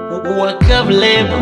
Wakablebo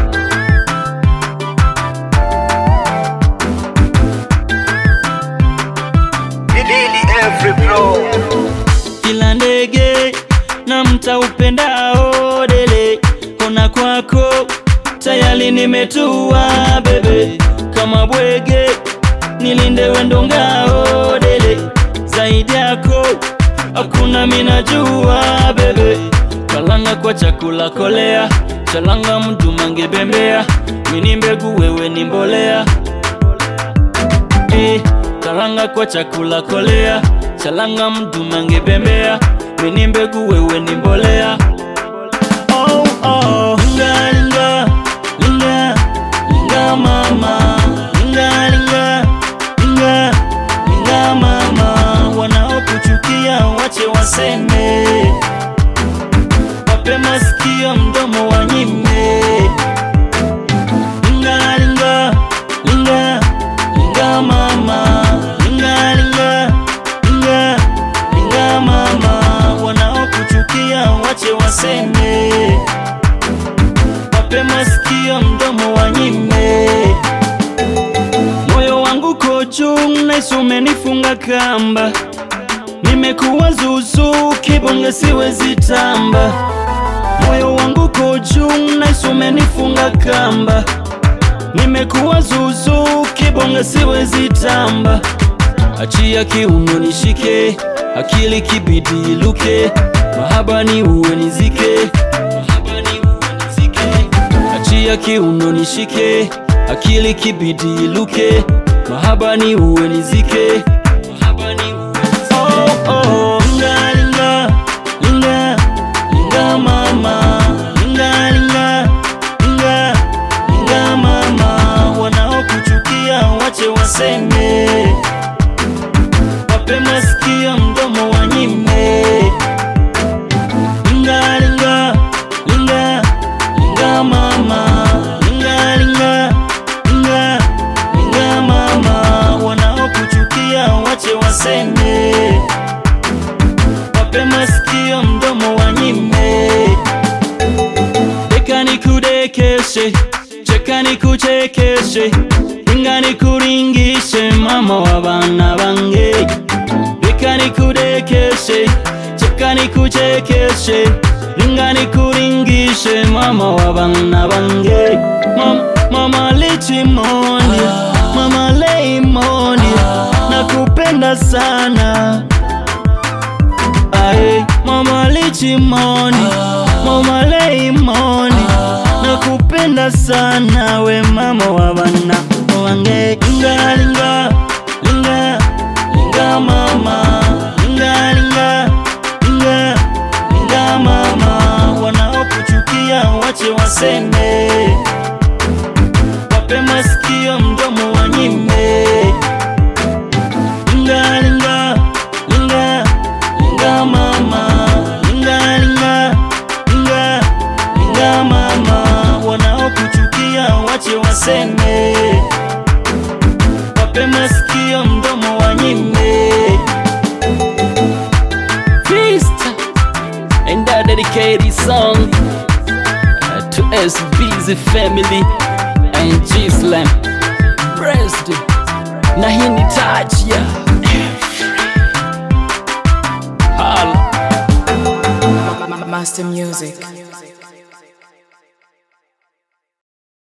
Didili every blow kila ndege na mtaupendao dele kona kwako tayari nimetua bebe kama bwege nilinde wendo ngao dele zaidi yako hakuna minajua bebe kalanga kwa chakula kolea chalanga mtu mangebembea mini mbegu wewe ni mbolea Eh, karanga kwa chakula kolea chalanga mtu mangebembea mini mbegu wewe ni mbolea oh, oh. Linga, linga, linga, linga mama linga, linga, linga, linga mama wanaokuchukia wache waseme wape masikio mdomo wanyime linga, linga, linga, linga mama linga, linga, linga, linga mama wanaokuchukia wache waseme wape masikio mdomo wanyime moyo wangu kochu naisu umenifunga kamba nimekuwa zuzu kibonge siwezi tamba moyo wangu kochu naisu umenifunga kamba nimekuwa zuzu kibonge siwezi tamba achia kiuno nishike akili kibidi iluke mahaba ni uwe nizike Mahaba ni uwe nizike. achia kiuno nishike akili kibidi iluke mahaba ni uwe nizike Mahaba ni uwe nizike. Oh, oh, linga, linga, linga, linga mama linga, linga, linga, linga mama wanaokuchukia wache waseme wape masikio mdomo wanyime linga, linga, linga, linga mama linga, linga, linga, linga mama wanaokuchukia wache waseme wape masikio mdomo wanyime deka nikudekeshe cheka nikuchekeshe ringa nikuringishe mama wa bana bange deka nikudekeshe cheka nikuchekeshe ringa nikuringishe mama wa bana bange Mam, mama lichimoni mama leimoni nakupenda sana Ae, mama lichimoni mama leimoni nakupenda sana we mama wa bana wange linga linga linga linga mama linga linga linga linga mama wanaokuchukia wache waseme wape masikio mdomo wanyime linga linga linga linga mama linga linga linga linga mama wanaokuchukia wache waseme wape masikio mdomo wanyime Fista and I dedicate this song uh, to SBZ family and Gislam Breast na hii ni touch ya Hala Master Music.